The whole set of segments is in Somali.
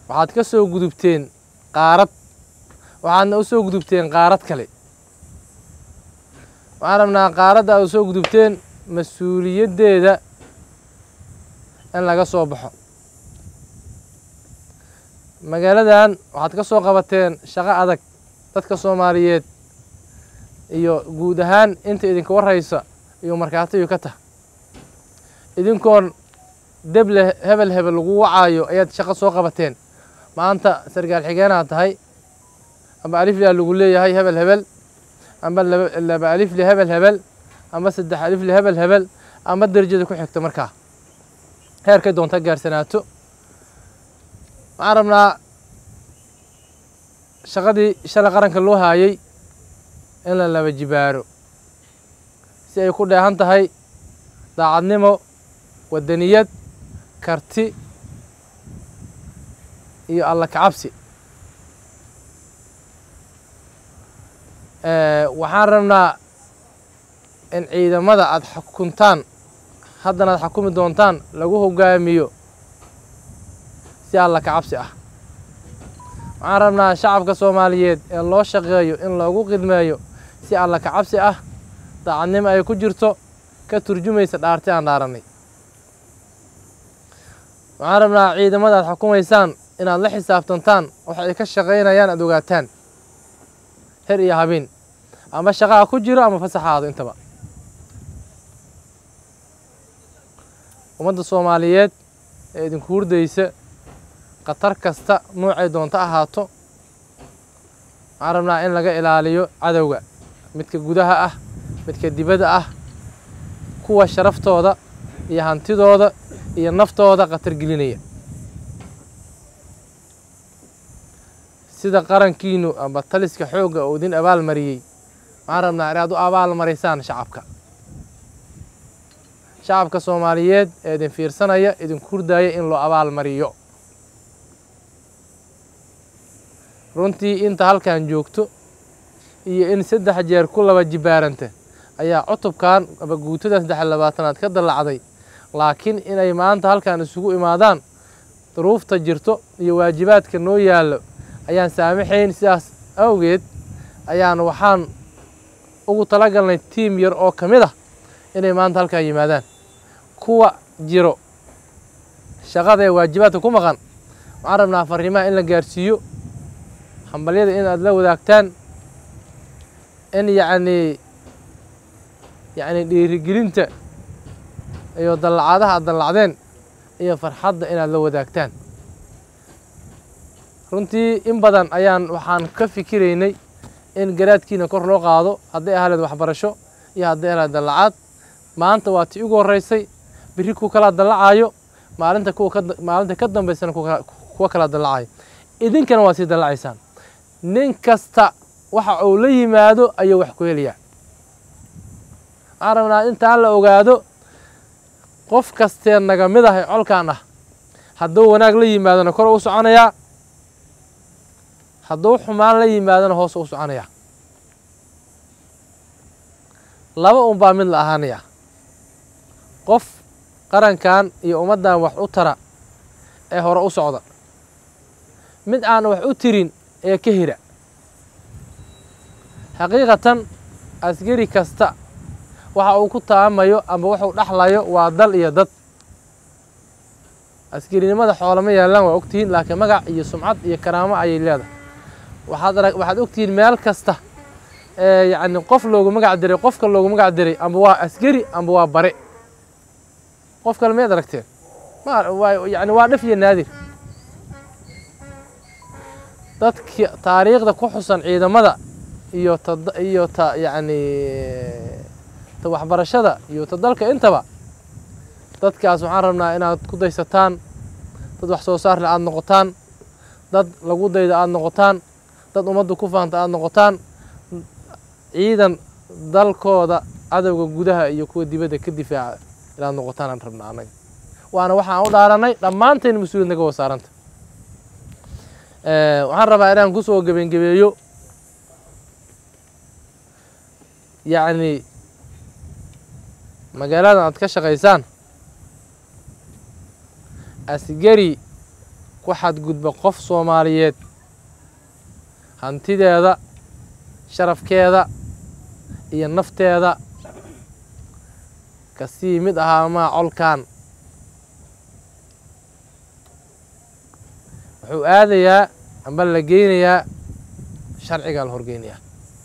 waxaad ka soo gudubteen qaarad waxaadna u soo gudubteen qaarad kale waxaan rabnaa qaaradda aad u soo gudubteen mas-uuliyaddeeda in laga soo baxo magaaladan waxaad ka soo qabateen shaqo adag dadka soomaaliyeed iyo guud ahaan inta idinka warraysa iyo markhaatiyu ka tah idinkoon deble hebel hebel lagu wacaayo ayaad shaqo soo qabateen maanta sargaal xigeenaad tahay amba aliflia lagu leeyahay hebel hebel amba laba alifli hebel hebel amba saddex alifli hebel hebel amba derajada ku xigta markaa heerkay doonta gaarsanaato waxaan rabnaa shaqadii shalay qaranka loo haayay in la laba jibaaro si ay ku dheehan tahay daacadnimo wadaniyad karti iyo alla kacabsi waxaan rabnaa in ciidamada aada xukuntaan haddana aad xukumi doontaan lagu hogaamiyo si alla kacabsi ah waxaan rabnaa shacabka soomaaliyeed ee loo shaqeeyo in loogu khidmeeyo si alla kacabsi ah daacadnimo ay ku jirto ka turjumaysa dhaarti aan dhaaranay waxaan rabnaa ciidamada aad xukumaysaan inaad la xisaabtantaan waxa ay ka shaqaynayaan aad ogaataan her iyo habeen ama shaqaha ku jiro ama fasaxaado intaba ummadda soomaaliyeed ee idinku hurdaysa khatar kasta noocay doonto ahaato waxaan rabnaa in laga ilaaliyo cadowga midka gudaha ah midka dibadda ah kuwa sharaftooda iyo hantidooda iyo naftooda khatar gelinaya sida qarankiinu amba taliska xoogga oo idin abaal mariyey waxaan rabnaa inaad u abaal maraysaan shacabka shacabka soomaaliyeed ee idin fiirsanaya idinku hurdaaya in loo abaal mariyo runtii inta halkan joogto iyo in saddex jeer ku laba jibaaranta ayaa cutubkan aba guutada saddex iyo labaatanaad ka dallacday laakiin inay maanta halkan isugu imaadaan duruufta jirto iyo waajibaadka noo yaallo ayaan saamaxayn sidaas awgeed ayaan waxaan ugu talagalnay tiim yar oo ka mid ah inay maanta halkan yimaadaan kuwa jiro shaqada ee waajibaadka ku maqan waxaan rabnaa fariimaha in la gaarsiiyo hambalyada in aad la wadaagtaan in yacnii yacni dhiirigelinta iyo dallacadaha aad dallacdeen iyo farxadda inaad la wadaagtaan runtii in badan ayaan waxaan ka fikiraynay in garaadkiina kor loo qaado hadday ahaleed waxbarasho iyo hadday ahaleed dallacaad maanta waa tii ugu horreysay berri ku kala dallacaayo maalinta kuwa ka maalinta ka dambaysana kuwa kala dallacayo idinkana waa sii dallacaysaan nin kasta waxa uu la yimaado ayuu wax ku helayaa waxaan rabnaa intaan la ogaado qof kastee naga mid ah ee colkan ah hadduu wanaag la yimaadona kor u soconayaa hadduu xumaan la yimaadona hoos u soconayaa laba un baa mid la ahaanayaa qof qarankan iyo ummaddan wax u tara ee hore u socda mid aan wax u tirin ee ka hira xaqiiqatan askari kasta waxa uu ku taamayo amba wuxuu dhexlayo waa dal iyo dad askarinimada xoolama yaallaan waa ogtihiin laakiin magac iyo sumcad iyo karaamo ayay leedahay waxaad arag waxaad ogtihiin meel kasta ee yacni qof loogu magac diray qofka loogu magac diray amba waa askari amba waa bare qof kale miyaad aragteen ma waa yacni waa dhif iyo naadir dadki taariikhda ku xusan ciidamada iyo ta iyo ta yacni ta waxbarashada iyo ta dalka intaba dadkaas waxaan rabnaa inaad ku daysataan dad wax soo saarle aada noqotaan dad lagu dayda aada noqotaan dad ummadda ku faanta aada noqotaan ciidan dalkooda cadowga gudaha iyo kuwa dibadda ka difaaca inaad noqotaan aan rabnaa annaga waana waxaan u dhaaranay dhammaanteen mas-uuliyad naga wasaaranta waxaan rabaa inaan kusoo gebengebeeyo yacni magaaladan aad ka shaqaysaan asgari ku xadgudba qof soomaaliyeed hantideeda sharafkeeda iyo nafteeda kasii mid ahaamaa colkan wuxuu aadayaa amba la geynayaa sharcigaa la horgeynayaa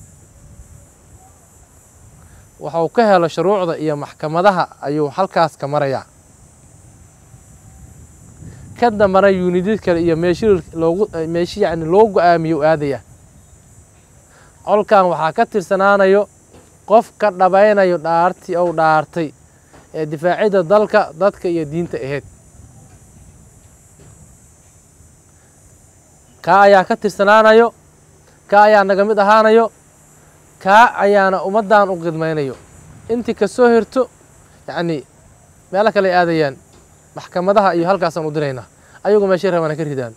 waxuu ka helo shuruucda iyo maxkamadaha ayuu halkaas ka marayaa ka dambana yuunidid kale iyo meeshi loogu meeshi yacni loo go-aamiyo u aadaya colkan waxaa ka tirsanaanayo qof ka dhabaynayo dhaartii ou dhaartay ee difaacidda dalka dadka iyo diinta ahayd kaa ayaa ka tirsanaanayo kaa ayaa naga mid ahaanayo kaa ayaana ummaddan u khidmaynayo intii ka soo hirto yacni meelo kale ay aadayaan maxkamadaha iyo halkaasaan u diraynaa ayagu meeshay rabana ka ridaan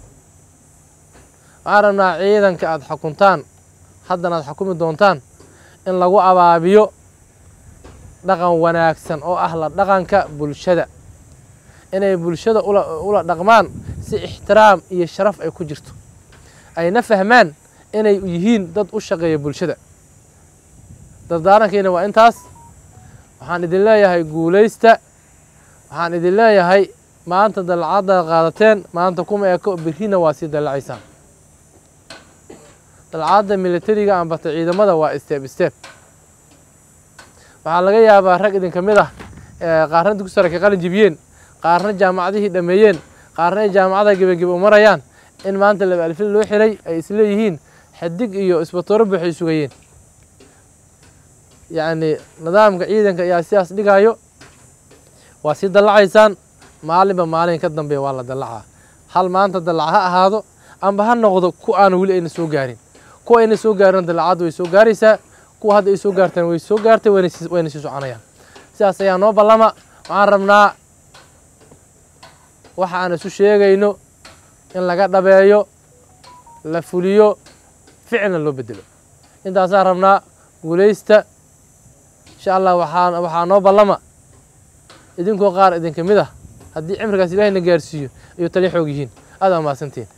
waxaan rabnaa ciidanka aada xukuntaan haddana aad xukumi doontaan in lagu abaabiyo dhaqan wanaagsan oo ah la dhaqanka bulshada inay bulshada ula ula dhaqmaan si ixtiraam iyo sharaf ay ku jirto ayna fahmaan inay yihiin dad u shaqeeya bulshada dardaarankiina waa intaas waxaan idin leeyahay guulaysta waxaan idin leeyahay maanta dallacaddaad qaadateen maanta kuma eko berrina waa sii dallacaysaan dalcadda militariga ambata ciidamada waa steeb steeb waxaa laga yaabaa rag idinka mid ah qaarna dugsi sare ka qalin jibiyeen qaarna jaamacadihii dhameeyeen qaarna ay jaamacada gebagebe u marayaan in maanta laba alfil loo xiray ay isleeyihiin xidig iyo isbatooro buuxay sugayeen yacni nidaamka ciidanka ayaa sidaas dhigayo waa sii dallacaysaan maalinba maalin ka dambeeya waa la dallacaa hal maanta dallac ha ahaado amba ha noqdo ku aan weli ayna soo gaarin kuwa ayna soo gaarin dallacaddu way soo gaaraysaa kuwa hadda ay soo gaartaan way soo gaartay wayna sii wayna sii soconayaan sidaas ayaa noo ballama waxaan rabnaa waxa aan isu sheegayno in laga dhabeeyo la fuliyo ficilna loo bedelo intaasaan rabnaa guulaysta insha allah waxaa waxaa noo ballama idinkoo qaar idinka mid ah haddii cimrigaas ilaahay na gaarsiiyo iyo tali xoog yihiin aad aa mahadsantiin